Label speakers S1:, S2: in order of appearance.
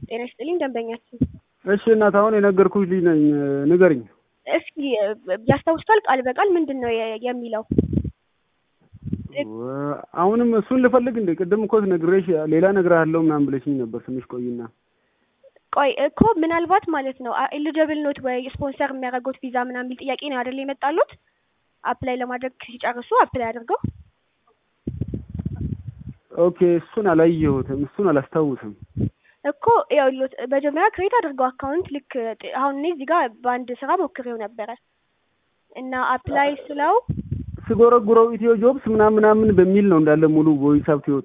S1: ጤና ይስጥልኝ ደንበኛችን።
S2: እሺ እናት አሁን የነገርኩሽ ልጅ ነኝ ንገርኝ።
S1: እስኪ ያስታውሱታል ቃል በቃል ምንድን ነው የ- የሚለው?
S2: አሁንም እሱን ልፈልግ እንዴ? ቅድም እኮ ነግሬሽ ሌላ እነግርሃለሁ ምናምን ብለሽኝ ነበር። ትንሽ ቆይና
S1: ቆይ እኮ ምናልባት ማለት ነው ኤሊጀብል ኖት ወይ ስፖንሰር የሚያደርጉት ቪዛ ምናምን የሚል ጥያቄ ነው አይደል የመጣሉት? አፕላይ ለማድረግ ሲጨርሱ አፕላይ አድርገው
S2: ኦኬ፣ እሱን አላየሁትም፣ እሱን አላስታውስም።
S1: እኮ ይኸውልዎት መጀመሪያ ክሬት አድርገው አካውንት ልክ ጥ- አሁን እኔ እዚህ ጋር በአንድ ስራ ሞክሬው ነበረ እና አፕላይ ስለው
S2: ስጎረጉረው ኢትዮ ጆብስ ምናምን ምናምን በሚል ነው እንዳለ ሙሉ ቮይስ አፕ